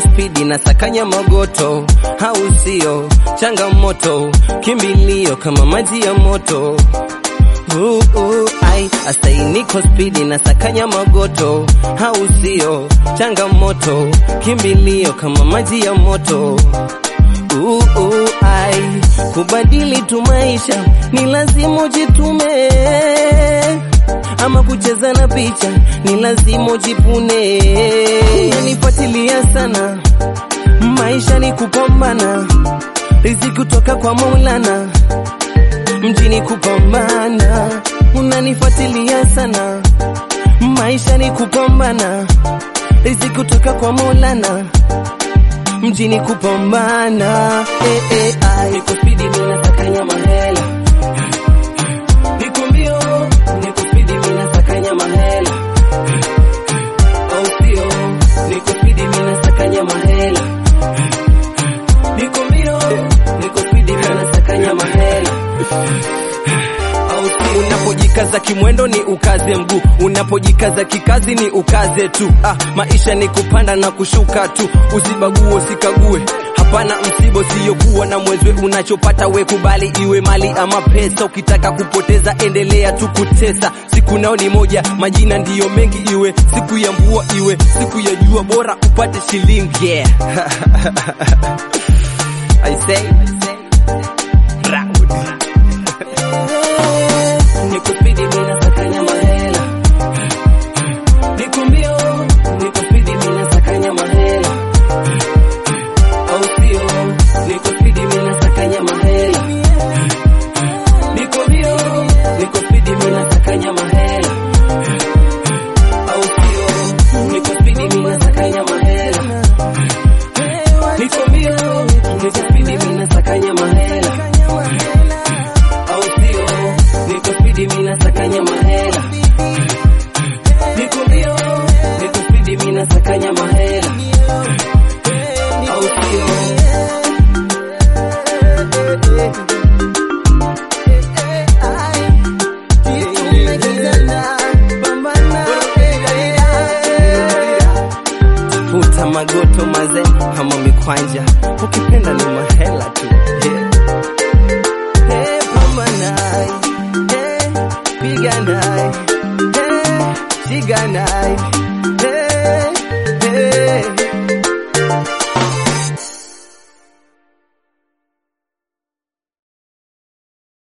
spidi na sakanya magoto, au sio? Changamoto kimbilio kama maji ya moto Uh, uh, ai astai niko spidi na sakanya magoto, au sio? Changamoto kimbilio kama maji ya moto uh, uh, ai kubadili tu maisha ni lazima ujitume, ama kucheza na picha ni lazima ujipune. Unanifuatilia sana, maisha ni kupambana, riziki kutoka kwa Maulana mjini kupambana, unanifuatilia sana, maisha ni kupambana, riziki kutoka kwa Maulana, mjini kupambana. Eh, eh, ai. Niko spidi mimi nasakanya mahela, niko mbio, niko spidi mimi nasakanya mahela, au sio? Niko spidi mimi nasakanya mahela, niko mbio, niko spidi mimi nasakanya mahela au si unapojikaza kimwendo ni ukaze mguu, unapojikaza kikazi ni ukaze tu. Ah, maisha ni kupanda na kushuka tu, usibague usikague. Hapana msibo siyokuwa na mwezwe, unachopata we kubali, iwe mali ama pesa. Ukitaka kupoteza endelea tu kutesa, siku nao ni moja, majina ndiyo mengi, iwe siku ya mvua, iwe siku ya jua, bora upate shilingi yeah. I say, Raudi. Niko spidi mimi nasakanya mahela, niko mbio, niko spidi mimi nasakanya mahela, au sio? Niko spidi mimi nasakanya mahela, niko mbio, niko spidi mimi nasakanya mahela, au sio? Niko spidi mimi nasakanya mahela, niko mbio, niko spidi mimi nasakanya mahela au sio? Niko spidi mimi nasakanya mahela, niko mbio, niko spidi mimi nasakanya mahela, au sio? Futa magoto maze ama mikwanja, ukipenda ni mahela tu yeah. Hey, pambanai, hey, piganai, hey, shiganai